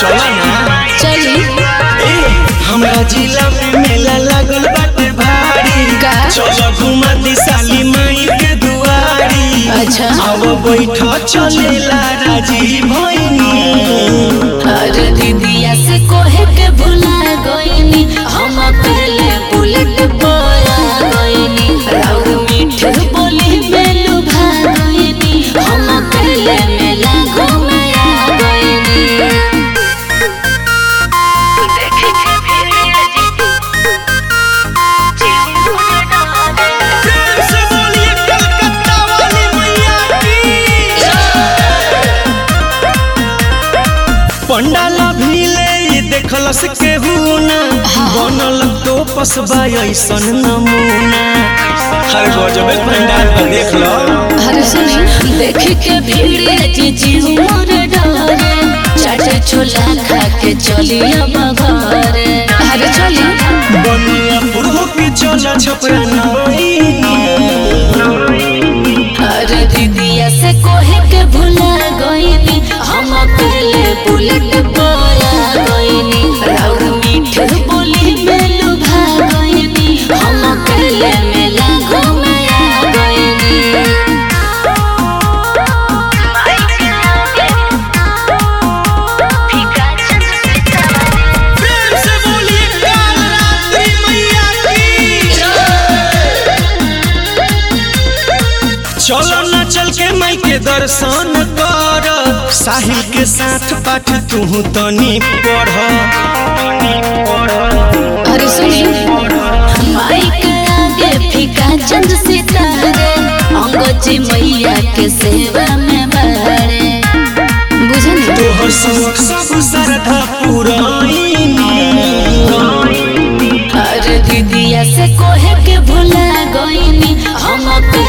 चला ना चली ए हमरा जिला में मेला लागल बाटे भारी का? चलो घुमा दी साली माई के दुआरी अच्छा। अब बैठ चलेला राजी भइनी अरे दीदिया से कोहे के भुला गईनी हम पहले बुलेट बोला गईनी राउर मीठ बोली में लुभा गईनी हम पहले मेला घूमे आ गईनी प्रेम से बोलिए कलकत्ता वाली मैया की पंडाल भीले ई देखलस केहू ना बनल तो पसबा ऐसन नमूना हर गजबे पंडाल पर देख लो अरे सुनी देख के भीड़ जीजी मोर डरे चाटे छोला खा के चली अब घर अरे चली बनिया पुरहो के चला छपरा नई अरे दीदिया से कोहे के भुला गईनी हम पहले बुलेट बोला गईनी राउर मीठ बोली में लुभा गईनी हम पहले मेला घूमे आ गईनी प्रेम से बोलिए कालरात्रि मैया की चलो ना चल के माई के दर्शन कर साहिल के साथ पाठ तू तनी पढ़ अरे सुनी माइक आगे फीका चंद सितारे अंगोजी मैया के सेवा में बड़े बुझनी तोहर सब सब श्रद्धा पुरानी अरे दीदिया से कोहे के भुला गईनी हम पे